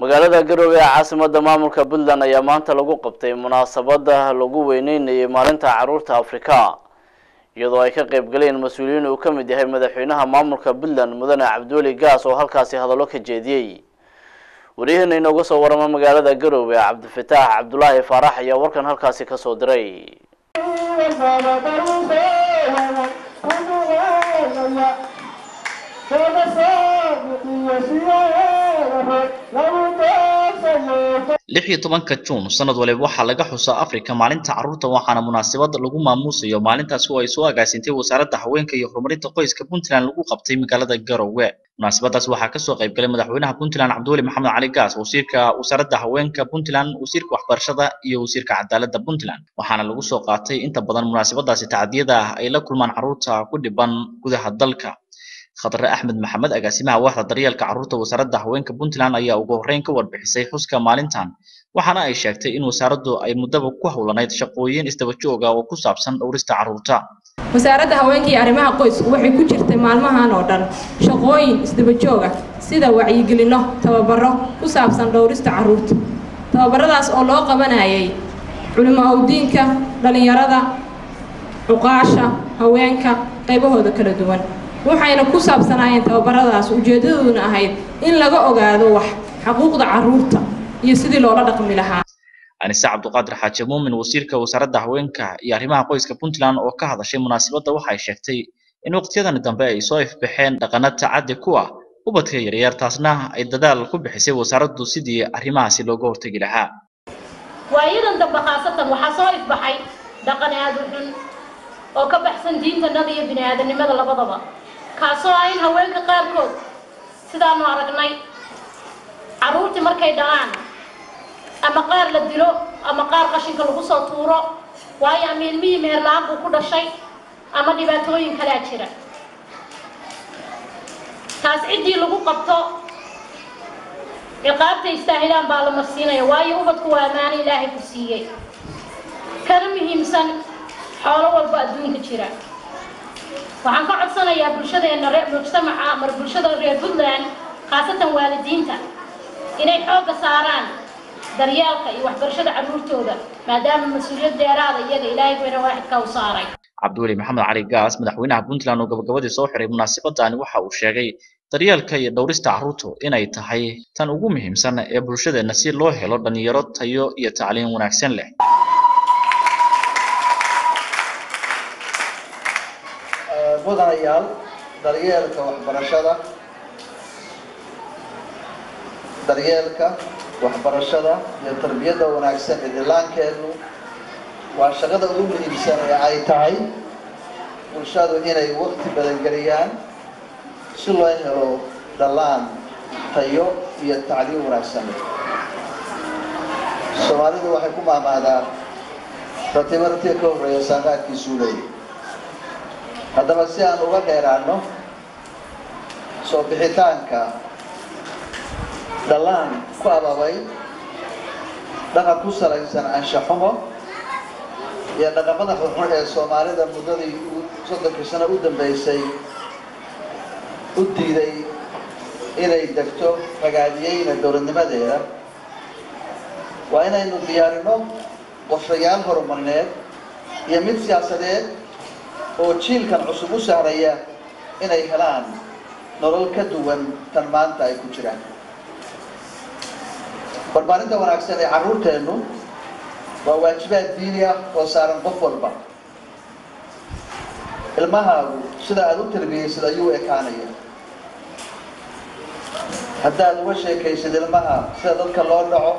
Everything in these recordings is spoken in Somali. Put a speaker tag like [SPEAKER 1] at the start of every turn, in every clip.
[SPEAKER 1] magaalada garowe ee caasimada maamulka puntland ayaa maanta lagu qabtay munaasabada lagu weyneynayay maalinta caruurta afrika iyadoo ay ka qayb galeen mas-uuliyiin uu ka mid yahay madaxweynaha maamulka puntland mudane cabdiweli gaas oo halkaasi hadallo ka jeediyey waryaheena inooga soo warama magaalada garowe cabdifataax cabdulaahi faarax ayaa warkan halkaasi kasoo diray
[SPEAKER 2] lix iyo tobanka juun sanad waliba waxaa laga xusaa afrika maalinta carruurta waxaana munaasabad lagu maamuusayo maalintaasi oo ay soo agaasintay wasaaradda haweenka iyo horumarinta qoyska puntland lagu qabtay magaalada garowe munaasabadaas waxaa kasoo qayb galay madaxweynaha puntland cabdiweli maxamed cali gaas wasiirka wasaaradda haweenka puntland wasiirka waxbarashada iyo wasiirka cadaaladda puntland waxaana lagu soo qaatay inta badan munaasabadaasi tacdiyada ah ay la kulmaan carruurta ku dhiban gudaha dalka khadre axmed maxamed agaasimaha waaxda daryeelka carruurta wasaaradda haweenka puntland ayaa ugu horreyn ka warbixisay xuska maalintan waxaana ay sheegtay in wasaaraddu ay muddaba ku howlanayd shaqooyin isdaba jooga oo ku saabsan dhowrista carruurta
[SPEAKER 3] wasaaradda haweenka iyo arrimaha qoysku waxay ku jirtay maalmahan oo dhan shaqooyin isdaba jooga sida wacyigelinno tababaro ku saabsan dhowrista carruurta tababaradaas oo loo qabanayay culimo awdiinka dhallinyarada cuqaasha haweenka qaybahooda kala duwan waxayna ku saabsanaayeen tababaradaas ujeedadooduna ahayd in laga ogaado wax xaquuqda carruurta iyo sidii loola dhaqmi lahaa
[SPEAKER 2] anise cabduqaadir xaaji muumin wasiirka wasaaradda haweenka iyo arrimaha qoyska puntland oo ka hadashay munaasabadda waxay sheegtay in waqtiyadani dambe ay soo ifbaxeen dhaqana tacaddi ku ah ubadka yaryar taasna ay dadaal ku bixisay wasaaraddu sidii arrimahaasi looga hortegi lahaa
[SPEAKER 4] waayadan dambe khaasatan waxaa soo ifbaxay dhaqan aada u xun oo ka baxsan diintanada iyo bini aadanimada labadaba kaasoo ah in haweenka qaarkood sidaanu aragnay carruurtii markay dhalaan ama qaar la dilo ama qaar qashinka lagu soo tuuro waayo ama ilmihii meherla-aan buu ku dhashay ama dhibaatooyin kalea jira taas ciddii lagu qabto ciqaabta istaahilaan baa la marsiinaya waayo ubadku waa ammaano ilaahay ku siiyey kana muhiimsan xoolo walba adduunka jira waxaan ka codsanayaa bulshadeena ree mujtamaca mar bulshada reer puntland khaasatan waalidiinta inay xoogga saaraan daryeelka iyo waxbarashada carruurtooda maadaama mas-uuliyad dheeraada iyaga ilaahay weyne waaxidka u saaray
[SPEAKER 2] cabdiweli maxamed cali gaas madaxweynaha puntland oo gabagabadii soo xiray munaasabadani waxa uu sheegay daryeelka iyo dhowrista carruurtu inay tahay tan ugu muhiimsan ee bulshadeenna si loo helo dhalinyaro tayo iyo tacliin wanaagsan leh
[SPEAKER 5] mudanayaal daryeelka waxbarashada daryeelka waxbarashada iyo tarbiyadda wanaagsan ee dhillaankeennu waa shaqada ugu muhiimsan ee ay tahay bulshadu inay waqti badan geliyaan si loo helo dhallaan tayo iyo tacliim wanaagsan soomaalidu waxay ku maamaadaa ratiba ratiga ka horreeya saaqaadkiisuu leeyahy haddaba si aan uga dheeraano soo bixitaanka dhallaan ku ababay dhaqan ku salaysan anshaxumo iyo dhaqamada xunxun ee soomaalida muddadii soddonkii sano u dambeysay u diiday inay degto ragaadiyeyna dowladnimadeeda waa inaynu diyaarino qorshayaal horumarineed iyo mid siyaasadeed oo jiilkan cusub u sahlaya inay helaan nolol ka duwan tan maanta ay ku jiraan barbaarinta wanaagsan ee carruurteennu waa waajibaad diini ah oo saaran qof walba ilmahaagu sida aada u tarbiyeysid ayuu ekaanaya haddaad uga sheekaysid ilmaha sida dadka loo dhaco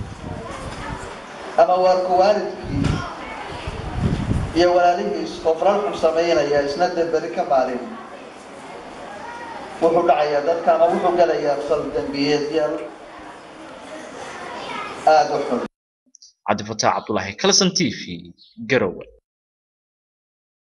[SPEAKER 5] ama waarku waalidkii iyo walaalihiis oo falal xun samaynaya isna demberi ka maalin wuxuu dhacayaa dadka ama wuxuu galayaa fal dembiyeedyaal aada u xun
[SPEAKER 2] cabdifataax cabdulaahi kalson t v garowe